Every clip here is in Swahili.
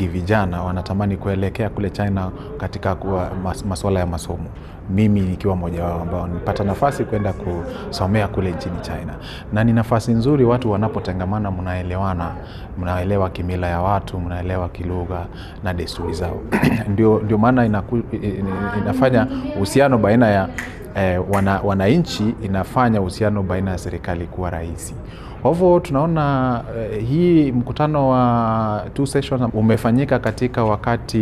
wengi vijana wanatamani kuelekea kule China katika kuwa mas, masuala ya masomo, mimi nikiwa mmoja wao ambao nilipata nafasi kwenda kusomea kule nchini China, na ni nafasi nzuri. Watu wanapotengamana, mnaelewana, mnaelewa kimila ya watu, mnaelewa kilugha na desturi zao ndio, ndio maana inaku, inafanya uhusiano baina ya eh, wana, wananchi inafanya uhusiano baina ya serikali kuwa rahisi. Kwa hivyo tunaona eh, hii mkutano wa two sessions umefanyika katika wakati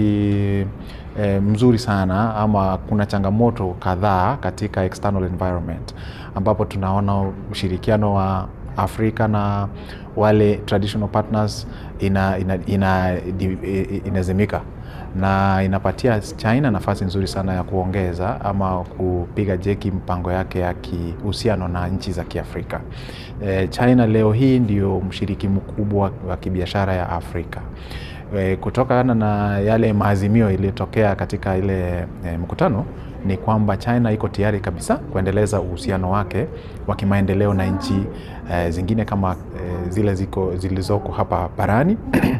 eh, mzuri sana, ama kuna changamoto kadhaa katika external environment ambapo tunaona ushirikiano wa Afrika na wale traditional partners ina, ina, ina, inazimika na inapatia China nafasi nzuri sana ya kuongeza ama kupiga jeki mpango yake ya kihusiano na nchi za Kiafrika. E, China leo hii ndio mshiriki mkubwa wa kibiashara ya Afrika. E, kutokana na yale maazimio iliyotokea katika ile e, mkutano ni kwamba China iko tayari kabisa kuendeleza uhusiano wake wa kimaendeleo na nchi e, zingine kama e, zile ziko zilizoko hapa barani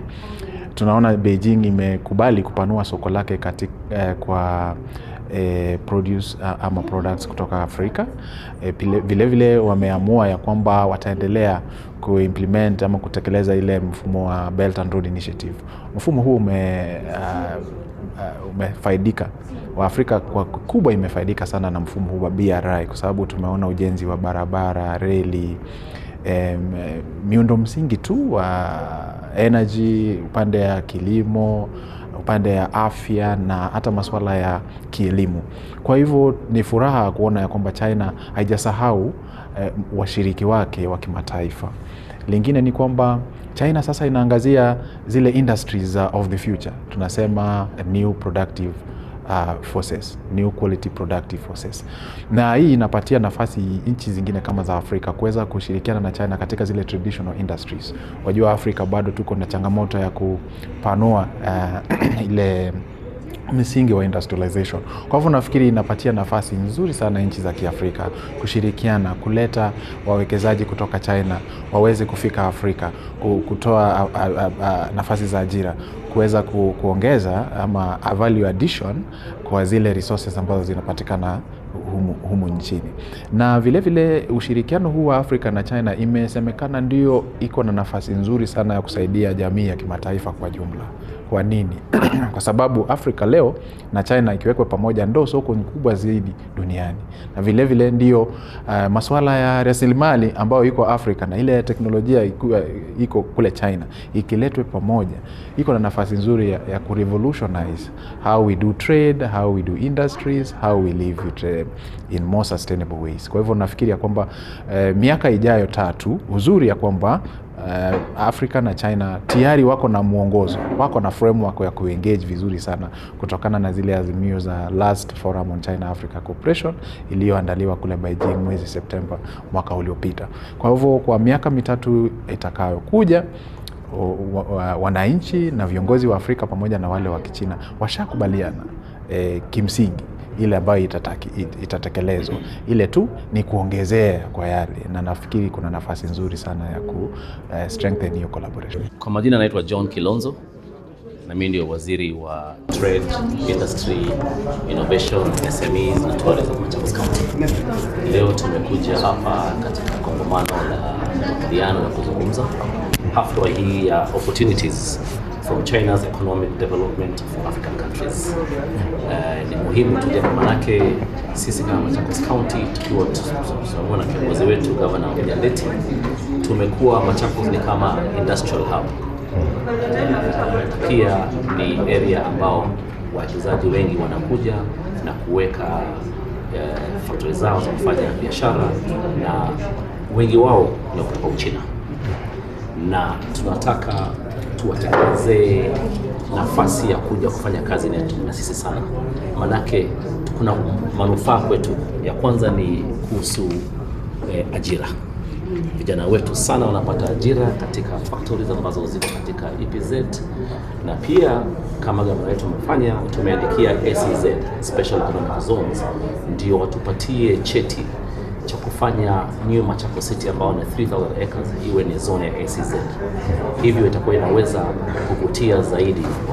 tunaona Beijing imekubali kupanua soko lake katika, eh, kwa eh, produce ama products kutoka Afrika. Eh, vilevile vile wameamua ya kwamba wataendelea kuimplement ama kutekeleza ile mfumo wa Belt and Road Initiative. Mfumo huu ume, uh, uh, umefaidika Waafrika kwa kubwa imefaidika sana na mfumo huu wa BRI kwa sababu tumeona ujenzi wa barabara, reli Um, miundo msingi tu wa energy, upande ya kilimo, upande ya afya na hata masuala ya kielimu. Kwa hivyo ni furaha kuona ya kwamba China haijasahau eh, washiriki wake wa kimataifa. Lingine ni kwamba China sasa inaangazia zile industries uh, of the future, tunasema new productive Uh, forces, new quality productive forces, na hii inapatia nafasi nchi zingine kama za Afrika kuweza kushirikiana na China katika zile traditional industries. Wajua Afrika bado tuko na changamoto ya kupanua uh, ile msingi wa industrialization. Kwa hivyo nafikiri inapatia nafasi nzuri sana nchi za Kiafrika kushirikiana, kuleta wawekezaji kutoka China waweze kufika Afrika, kutoa a, a, a, nafasi za ajira, kuweza ku, kuongeza ama a value addition kwa zile resources ambazo zinapatikana humu, humu nchini. Na vilevile vile ushirikiano huu wa Afrika na China imesemekana ndio iko na nafasi nzuri sana ya kusaidia jamii ya kimataifa kwa jumla. Kwa nini? Kwa sababu Afrika leo na China ikiwekwa pamoja ndo soko kubwa zaidi duniani, na vilevile vile ndio uh, masuala ya rasilimali ambayo iko Afrika na ile teknolojia iko, iko kule China ikiletwe pamoja, iko na nafasi nzuri ya, ya kurevolutionize how we do trade, how we do industries, how we live it, uh, in more sustainable ways. Kwa hivyo nafikiri ya kwamba uh, miaka ijayo tatu, uzuri ya kwamba Uh, Afrika na China tayari wako na mwongozo, wako na framework ya kuengage vizuri sana kutokana na zile azimio za last forum on China Africa Cooperation iliyoandaliwa kule Beijing mwezi Septemba mwaka uliopita. Kwa hivyo kwa miaka mitatu itakayokuja wananchi na viongozi wa Afrika pamoja na wale wa Kichina washakubaliana eh, kimsingi ile ambayo itatekelezwa, ile tu ni kuongezea kwa yale, na nafikiri kuna nafasi nzuri sana ya ku uh, strengthen hiyo collaboration. Kwa majina naitwa John Kilonzo na mimi ndio waziri wa Trade, Industry, Innovation, SMEs na Tourism Machakos County. Leo tumekuja hapa katika kongamano la makubaliano na kuzungumza hafla hii ya opportunities from China's economic development for African countries. Uh, ni muhimu tuje manake sisi kama Machakos County tukiwa tunaona na kiongozi wetu Governor Mjandeti tumekuwa Machakos ni kama industrial hub. Uh, pia ni area ambao wawekezaji wengi wanakuja na kuweka uh, factory zao za kufanya biashara na wengi wao ni kutoka Uchina na tunataka tuwatengenezee nafasi ya kuja kufanya kazi netu na sisi sana, manake kuna manufaa kwetu. Ya kwanza ni kuhusu eh, ajira. Vijana wetu sana wanapata ajira katika factories ambazo ziko katika EPZ, na pia kama gavana wetu amefanya, tumeandikia SEZ, Special Economic Zones, ndio watupatie cheti cha kufanya New Machakos City ambao ni 3000 acres iwe ni zone ya SEZ. Hivyo itakuwa inaweza kuvutia zaidi